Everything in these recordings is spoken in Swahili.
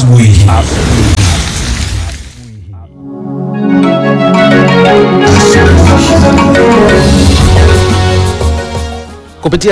asubuhi. kupitia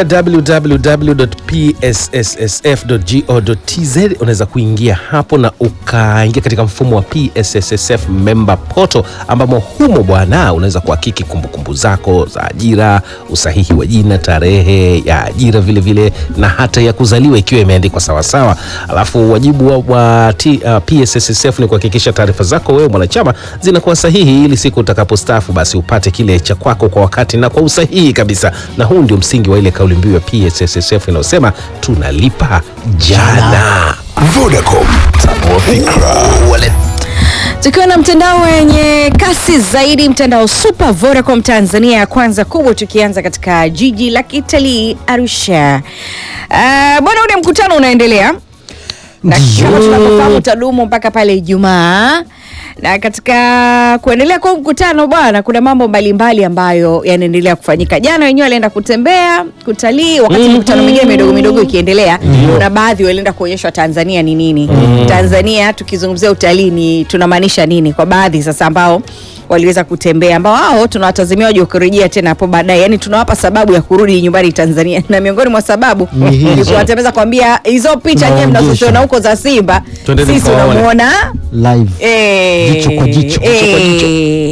www.psssf.go.tz unaweza kuingia hapo na ukaingia katika mfumo wa PSSSF member portal, ambamo humo bwana unaweza kuhakiki kumbukumbu zako za ajira, usahihi wa jina, tarehe ya ajira vile vile na hata ya kuzaliwa ikiwa imeandikwa sawasawa. Alafu wajibu wa, wa T, uh, PSSSF ni kuhakikisha taarifa zako wewe mwanachama zinakuwa sahihi, ili siku utakapostaafu basi upate kile cha kwako kwa wakati na kwa usahihi kabisa, na huu ndio msingi wa ile kauli mbiu ya PSSSF inayosema tunalipa jana. Vodacom, tanua fikra. Tukiwa na mtandao wenye kasi zaidi, mtandao Super Vodacom Tanzania ya kwanza kubwa, tukianza katika jiji la kitalii Arusha. Uh, bwana, ule mkutano unaendelea na kama tunavyofahamu utadumu mpaka pale Ijumaa na katika kuendelea kwa mkutano bwana, kuna mambo mbalimbali ambayo yanaendelea kufanyika. Jana wenyewe walienda kutembea kutalii, wakati mikutano mingine midogo midogo ikiendelea, kuna baadhi walienda kuonyeshwa Tanzania ni nini. Tanzania tukizungumzia utalii ni tunamaanisha nini kwa baadhi sasa ambao waliweza kutembea ambao hao tunawatazamia waje kurejea tena hapo baadaye, yani tunawapa sababu ya kurudi nyumbani Tanzania, na miongoni mwa sababu Ni hizo. ni kuwatembeza kwambia hizo picha nyewe Tunawaonyesha. mnazoziona huko za Simba, Twendeni sisi mkawaone. tunamuona live Eh, Jicho kwa jicho. eh, Jicho kwa jicho.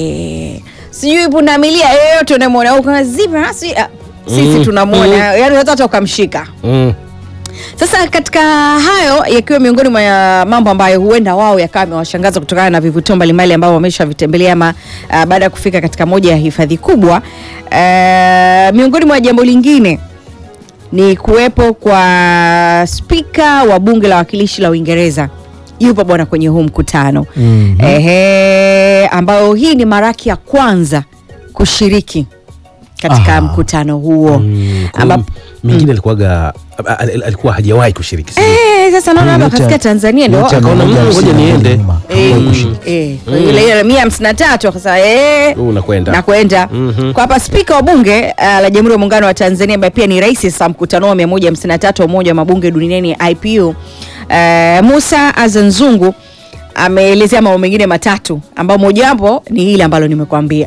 sijui pundamilia yeyote unamwona huko zebra, si- ah, sisi tunamwona yani unaweza hata ukamshika Mm. sasa katika hayo yakiwa miongoni mwa ya mambo ambayo huenda wao yakawa amewashangaza kutokana na vivutio mbalimbali ambao wameshavitembelea ama uh, baada ya kufika katika moja ya hifadhi kubwa uh, miongoni mwa jambo lingine ni kuwepo kwa spika wa bunge la wakilishi la Uingereza yupo bwana kwenye huu mkutano Mhm. ehe, ambao hii ni mara yake ya kwanza kushiriki katika Ah. mkutano huo Mm, kwa ambapo mingine alikuwaga a- a- alikuwa hajawahi kushiriki sijui. Eh, sasa naona hapa Yote- kafika Tanzania ndio yote akaona, anakuja "Mm, ngoja msimu niende." nyuma. Eh, Hakuwahi kushiriki. eh, kwa hiyo ile ile mia hamsini na tatu akasema eh, Huu unakwenda nakwenda Mhm. kwa hapa spika wa bunge uh, la jamhuri ya muungano wa tanzania ambaye pia ni rais sasa mkutano wa 153 wa umoja wa mabunge duniani ipu uh, musa azanzungu ameelezea mambo mengine matatu ambao mojawapo ni hili ambalo nimekwambia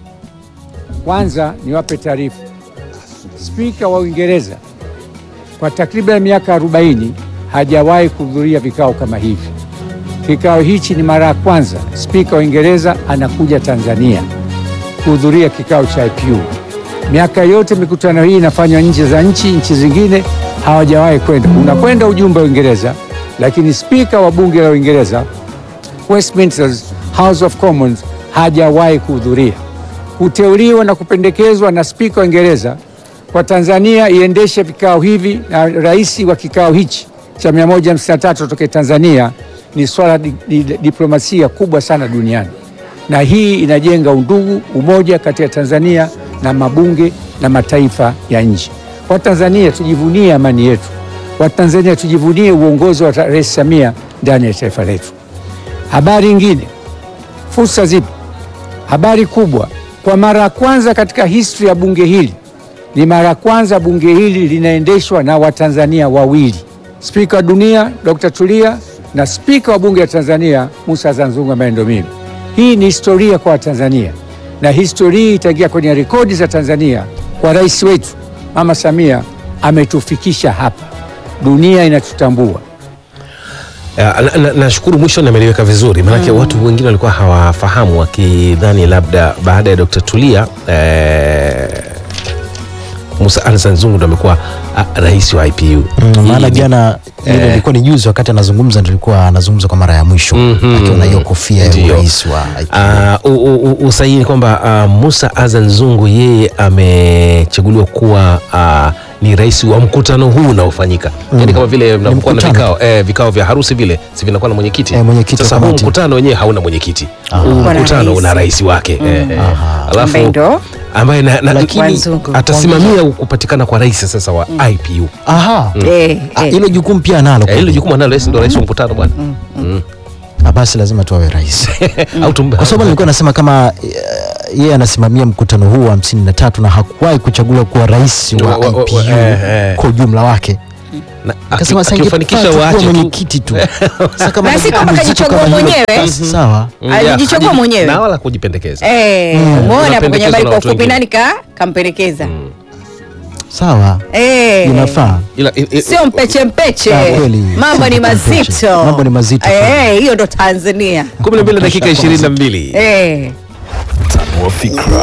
Kwanza niwape taarifa, spika wa Uingereza kwa takriban miaka 40 hajawahi kuhudhuria vikao kama hivi. Kikao hichi ni mara ya kwanza spika wa Uingereza anakuja Tanzania kuhudhuria kikao cha IPU. Miaka yote mikutano hii inafanywa nje za nchi, nchi zingine hawajawahi kwenda. Unakwenda ujumbe wa Uingereza, lakini spika wa bunge la Uingereza Westminster's House of Commons hajawahi kuhudhuria. Kuteuliwa na kupendekezwa na spika wa Uingereza kwa Tanzania iendeshe vikao hivi na rais wa kikao hichi cha 153 kutoka Tanzania ni swala di, di, diplomasia kubwa sana duniani, na hii inajenga undugu, umoja kati ya Tanzania na mabunge na mataifa ya nje. Watanzania tujivunie amani yetu, Watanzania tujivunie uongozi wa Rais Samia ndani ya taifa letu. Habari nyingine, fursa zipo. Habari kubwa, kwa mara ya kwanza katika historia ya bunge hili, ni mara ya kwanza bunge hili linaendeshwa na Watanzania wawili, spika wa dunia Dr. Tulia na spika wa bunge la Tanzania Musa Zanzungu ambaye ndo mimi. Hii ni historia kwa Watanzania na historia hii itaingia kwenye rekodi za Tanzania kwa rais wetu Mama Samia ametufikisha hapa, dunia inatutambua. Ya, na- na- nashukuru mwisho nameliweka vizuri maanake watu wengine walikuwa hawafahamu wakidhani labda baada ya Dr. Tulia eh, Musa Alsan Zungu ndo amekuwa ah, rais wa IPU Mm, Hii maana ni- jana ile eh. ilikuwa ni juzi wakati anazungumza nilikuwa anazungumza kwa mara ya mwisho Mhm. akiwa na hiyo kofia ya Ndio. urais wa IPU. Ah, u- u- u- usahihi ni kwamba ah, Musa Azan Zungu yeye amechaguliwa kuwa ah, ni rais wa mkutano huu unaofanyika yani kama vile mnapokuwa na mkutano. vikao eh, vikao vya harusi vile si vinakuwa na mwenyekiti Eh, mwenyekiti wa sasa huu kamati. mkutano wenyewe hauna mwenyekiti Aha. huu Wana mkutano rais. una rais wake eh, eh. Aha. alafu Ambaye ndo ambaye na, na, Lakini- Wazungu. atasimamia kupatikana kwa rais sasa wa IPU Aha. eh, Ah, eh. hilo jukumu pia analo Eh, hilo jukumu analo rais ndo rais wa mkutano bwana Mm. Ah, basi lazima tuawe rais au tumbe kwa sababu nilikuwa nasema kama eh, yeye anasimamia mkutano huu wa hamsini na tatu na hakuwahi kuchaguliwa kuwa rais wa Wa- wa- wa- IPU eh, eh. kwa ujumla wake Na Akasema aki- sasa akiufanikisha ingefaa tu kuwa waache tu. mwenyekiti tu. Sasa kama Na si anajipa kwamba mzito kajichagua kama hilo, mwenyewe. basi Sawa. Mm, Alijichagua ya, mwenyewe. na wala kujipendekeza Eh, Mm. umeona hapo kwenye Unapendekezwa habari na kwa watu ufupi wengine. nani ka kampendekeza Sawa. Eh. Inafaa. Ila- i- i- sio mpeche mpeche Ah, kweli. mambo ni Sio mpeche mpeche. mazito Mambo ni mazito Eh, hiyo ndo tanzania kumi na mbili dakika ishirini na mbili Eh. Tanua fikra.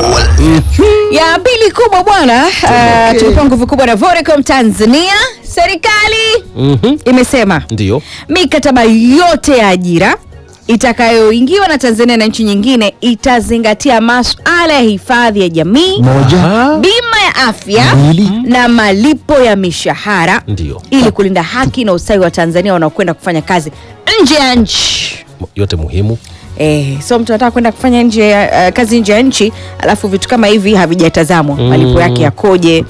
ya pili kubwa bwana uh, tulipewa nguvu kubwa na Vodacom Tanzania. Serikali Mhm. imesema Ndiyo. mikataba yote ya ajira itakayoingiwa na Tanzania na nchi nyingine itazingatia masuala ya hifadhi ya jamii, Moja. bima ya afya Mbili. na malipo ya mishahara Ndiyo. ili kulinda haki na ustawi wa Tanzania wanaokwenda kufanya kazi nje ya nchi. yote muhimu Eh, so mtu anataka kwenda kufanya nje ya uh, kazi nje ya nchi alafu vitu kama hivi havijatazamwa Mm. malipo yake yakoje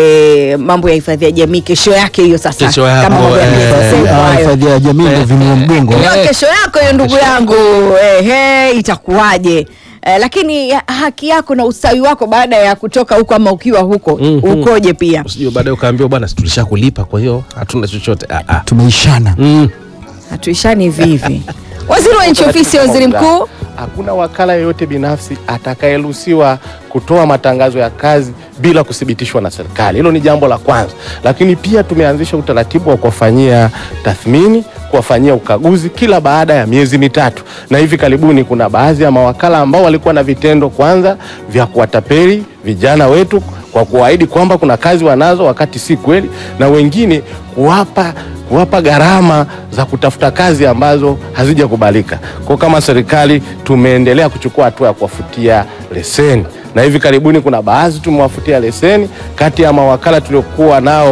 eh, mambo ya hifadhi ya jamii kesho yake hiyo sasa Kesho yako, kama mambo ya eh, BSSF Ah, hayo. Hifadhi ya jamii ndio vinua mgongo. Hiyo kesho yako hiyo ndugu yangu ehe, itakuwaje Eh, lakini ya- haki yako na ustawi wako baada ya kutoka huko ama ukiwa huko Mhm. ukoje pia usijue baadaye ukaambiwa bwana si tulisha kulipa kwa hiyo hatuna chochote ah, ah. Tumeishana. Mm. hatuishani hivi hivi waziri wa nchi ofisi ya waziri mkuu Hakuna wakala yeyote binafsi atakayeruhusiwa kutoa matangazo ya kazi bila kuthibitishwa na serikali. Hilo ni jambo la kwanza, lakini pia tumeanzisha utaratibu wa kuwafanyia tathmini, kuwafanyia ukaguzi kila baada ya miezi mitatu, na hivi karibuni kuna baadhi ya mawakala ambao walikuwa na vitendo kwanza vya kuwatapeli vijana wetu kwa kuahidi kwamba kuna kazi wanazo wakati si kweli, na wengine kuwapa kuwapa gharama za kutafuta kazi ambazo hazijakubalika. Kwa kama serikali tumeendelea kuchukua hatua ya kuwafutia leseni na hivi karibuni kuna baadhi tumewafutia leseni. Kati ya mawakala tuliokuwa nao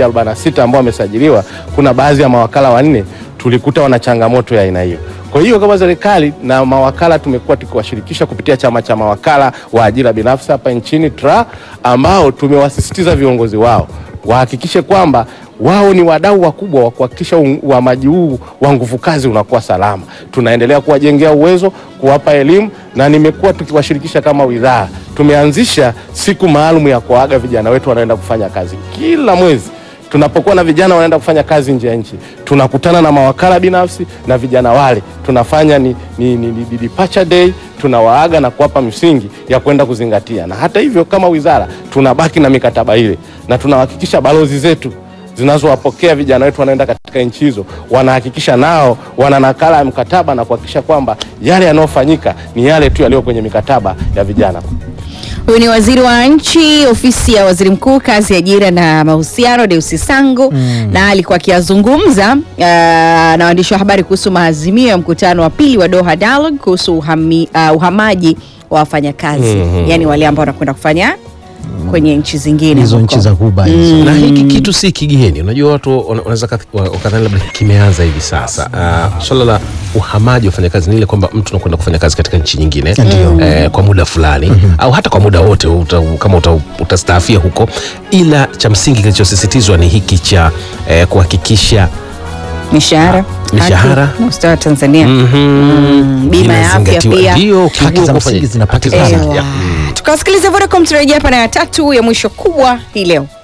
146 ambao wamesajiliwa, kuna baadhi ya mawakala wanne tulikuta wana changamoto ya aina hiyo. Kwa hiyo kama serikali na mawakala tumekuwa tukiwashirikisha kupitia chama cha mawakala wa ajira binafsi hapa nchini TRA, ambao tumewasisitiza viongozi wao wahakikishe kwamba wao ni wadau wakubwa wa kuhakikisha u- uhamaji huu wa nguvu kazi unakuwa salama. Tunaendelea kuwajengea uwezo, kuwapa elimu, na nimekuwa tukiwashirikisha kama wizara. Tumeanzisha siku maalum ya kuaga vijana wetu wanaenda kufanya kazi kila mwezi tunapokuwa na vijana wanaenda kufanya kazi nje ya nchi, tunakutana na mawakala binafsi na vijana wale, tunafanya ni, ni, ni, ni departure day, tunawaaga na kuwapa msingi ya kwenda kuzingatia. Na hata hivyo, kama wizara tunabaki na mikataba ile na tunahakikisha balozi zetu zinazowapokea vijana wetu wanaenda katika nchi hizo wanahakikisha nao wana nakala ya mkataba na kuhakikisha kwamba yale yanayofanyika ni yale tu yaliyo kwenye mikataba ya vijana. Huyu ni waziri wa nchi ofisi ya waziri mkuu kazi, ajira na mahusiano, Deusi Sangu na alikuwa akiyazungumza uh, na waandishi wa habari kuhusu maazimio ya mkutano wa pili wa Doha Dialogue kuhusu uhami, uh, uhamaji wa wafanyakazi Mhm. yaani wale ambao wanakwenda kufanya kwenye nchi zingine Hizo huko. nchi za Ghuba hizo. na hiki kitu si kigeni unajua watu wana- wanaweza kath- wa- wakadhani labda kimeanza hivi sasa uh, swala la uhamaji wa wafanyakazi ni ile kwamba mtu anakwenda kufanya kazi katika nchi nyingine eh, kwa muda fulani au hata kwa muda wote uta, kama uta, utastaafia huko ila cha msingi kilichosisitizwa ni hiki cha eh, kuhakikisha mishahara Mishahara. haki na ustawi wa Tanzania mhm, Mm, bima ya afya inazingatiwa. pia. Ndio, Haki kiungo za kufanya- msingi zinapatikana. haki za- Ewa. ya, mm. tukawasikiliza Vodacom turejea hapa na ya tatu ya mwisho kubwa hii leo